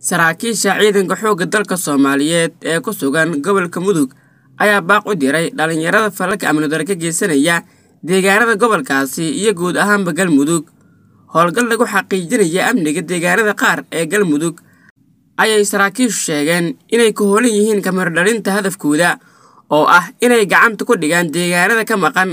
saraakiisha ciidanka xoogga dalka soomaaliyeed ee ku sugan gobolka mudug ayaa baaq u diray dhallinyarada falalka amnidaro ka geysanaya deegaanada gobolkaasi iyo guud ahaanba galmudug howlgal lagu xaqiijinaya amniga deegaanada qaar ee galmudug ayay saraakiishu sheegeen inay ku hoolan yihiin kamarodhalinta hadafkooda oo ah inay gacanta ku dhigaan deegaanada ka maqan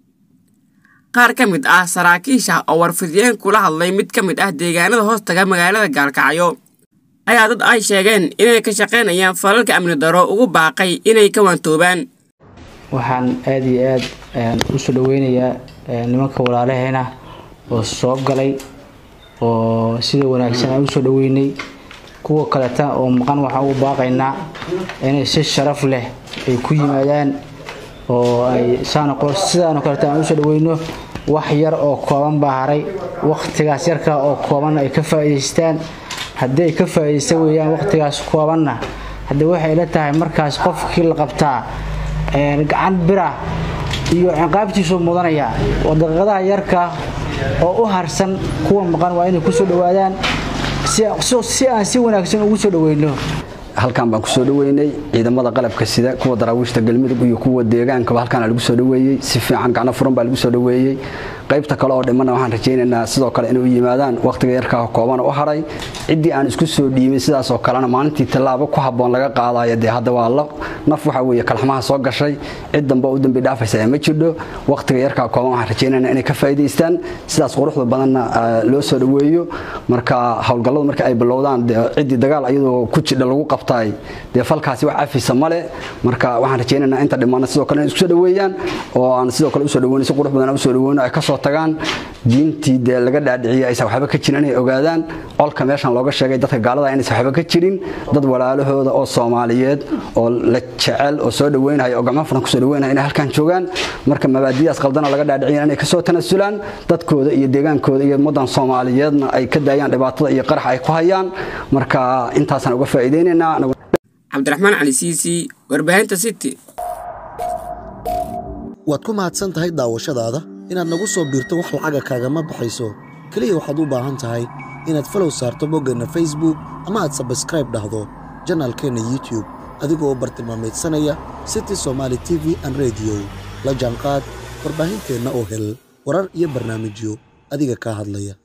qaar ka mid ah saraakiisha oo warfidiyeen kula hadlay mid ka mid ah deegaanada hoostaga magaalada gaalkacyo ayaa dad ay sheegeen inay ka shaqaynayaan falalka amni daro ugu baaqay inay ka waantoobaan waxaan aada iyo aada usoo dhaweynayaa nimanka walaalaheena oo soo galay oo sida wanaagsan aan usoo dhaweynay kuwa kaleta oo maqan waxaan ugu baaqaynaa inay si sharaf leh ay ku yimaadaan oo ay sidaano kaleta aan usoo dhaweyno wax yar oo kooban baa haray waqtigaas yarka oo kooban ay ka faa'iidaystaan haddii ay ka faa'iidaysta weeyaan waqtigaas koobanna haddii waxay la tahay markaas qofkii la qabtaa gacan bira iyo ciqaabtiisuu mudanaya oo daqiiqadaha yarka oo u harsan kuwa maqan waa inay kusoo dhawaadaan si aan si wanaagsan ugu soo dhaweyno halkan baan kusoo dhaweynay ciidamada qalabka sida kuwa daraawiishta galmudug iyo kuwa deegaankaba halkaan lagu soo dhaweeyey si fiican gacno furan baa lagu soo dhaweeyey qaybta kale oo dhimana waxaan rajaynaynaa sidoo kale inay u yimaadaan wakhtiga yarkaa kooban u haray ciddii aan isku soo dhiibin sidaasoo kalena maalintii tallaabo ku habboon laga qaadayo dee hadda waa la naf waxa weeye kalxamaha soo gashay cid dambe u dambi dhaafaysa ma jirdho wakhtiga yarkaa kooban waxaan rajaynaynaa inay ka faa'iidaystaan sidaas quruxda badanna loo soo dhaweeyo marka howlgalladu marka ay bilowdaan ciddii dagaal iyadoo ku jidha lagu qabtaay dee falkaasi wax cafisa male marka waxaan rajaynaynaa inta dhimana sidoo kale inay isku soo dhaweeyaan oo aan sidoo kale usoo dhaweyno si qurux badan aan usoo dhaweyno ay kasoo tagaan diintii dee laga dhaadhiciyay aysan waxba ka jirin inay ogaadaan colka meeshan looga sheegay dadka gaalada inaysan waxba ka jirin dad walaalahooda oo soomaaliyeed oo la jecel oo soo dhaweynaya oo gacmo furan kusoo dhaweynaya inay halkan joogaan marka mabaadidaas qaldana laga dhaadhiciya inay kasoo tanasulaan dadkooda iyo deegaankooda iyo ummadan soomaaliyeedna ay ka daayaan dhibaatada iyo qaraxa ay ku hayaan marka intaasaan uga faa'iideynaynaa cabdiraxmaan cali siisi warbaahinta city waad ku mahadsan tahay daawashadaada inaad nagu soo biirto wax lacaga kaagama baxayso keliya waxaad u baahan tahay inaad falow saarto boggeenna facebook ama aad sabskraib dhahdo janaalkeenna youtube adigoo u bartilmaamaydsanaya city somaali t v an rediyo la jaanqaad warbaahinteenna oo hel warar iyo barnaamijyo adiga kaa hadlaya